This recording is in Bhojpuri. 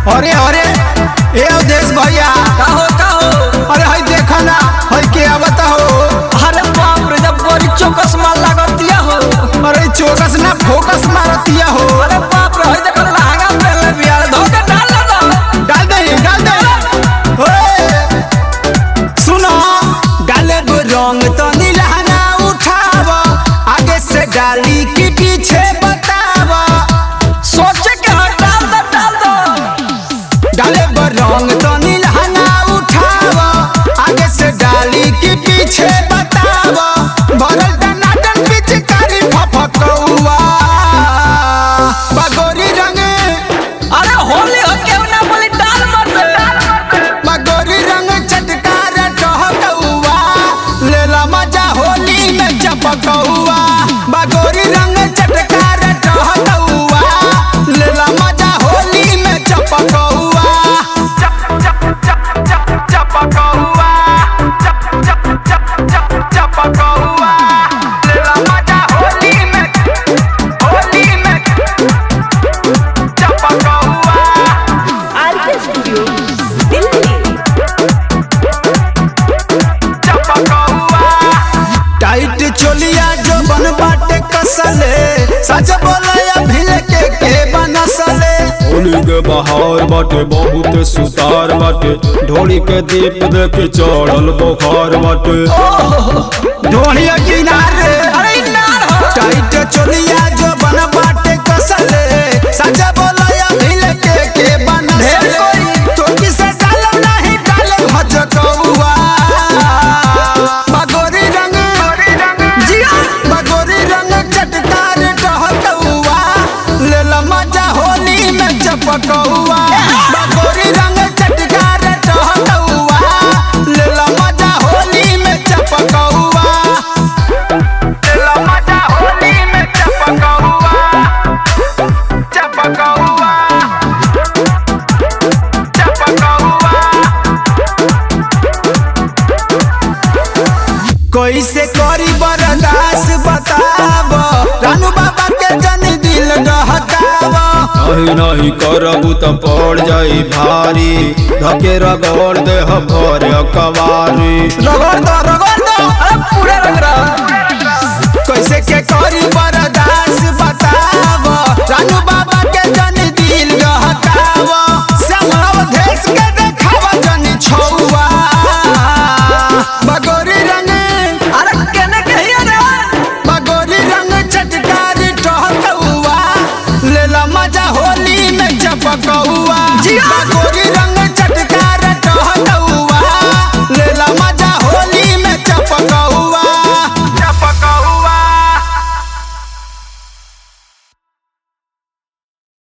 अरे अरे ए अवधेश भैया का हो का हो अरे हई देखा ना हई के आवता हो अरे बाप रे जब बड़ी चौकस माल लागतिया हो अरे चौकस ना फोकस मारतिया हो अरे बाप रे हई देखो लहंगा पहनले बिया धोके डाल ना डाल दे डाल दे ओए सुनो डाले गो रंग तो नीलहना उठाव आगे से डाली की पीछे बताव सोचे के हट डाल दो डाल दो डाले गो रंग तो नीलहना उठाव आगे से डाली की पीछे बताव भरल टनाटन पिचकारी फफकौआ बगोरी रंग अरे होली हो के ना बोली डाल मत मगोरी रंग चटकार टहकौआ लेला मजा होली में चपकौआ बगोरी रंग चटकार टहकौआ लेला मजा होली में चपकौआ चपकौआ चपकौआ लेला मजा होली में होली में चपकौआ आरके स्टूडियो दिल्ली टाइट चोलिया जो बन बाटे कसले सच बोलया भिल के के बनसले होली के बहार बाटे बहुत सुतार बाटे ढोली के दीप देख चढ़ल बुखार बाटे ढोलिया किनारे अरे नार हो टाइट चोलिया जो बन बाटे कसले सच बोलया भिल के के बनसले तो किसे डाल नहीं डाल भजकौआ बगोरी रंग जिया बगोरी रंग चटकार टहकौआ लेला मजा होली में चपकौआ बगोरी रंग चटकार टहकौआ लेला मजा होली में चपकौआ लेला मजा होली में चपकौआ चपकौआ चपकौआ कैसे करी बर्दाश्त बताब रानू बाबा के जन दिल डहकाब नहीं नहीं करबू त पड़ जाई भारी धके रगड़ दे भर कवारी रगड़ दो रगड़ दो अरे पूरा रंग रहा कैसे के करी बर्दाश्त बताब रानू बाबा के जन दिल डहकाब श्याम देश के देखाव जन छौआ बगोरी रंग अरे केने कहिया रे बगोरी रंग चटकार टहकौआ लेला मजा होली में चपकौआ जिया। बगोरी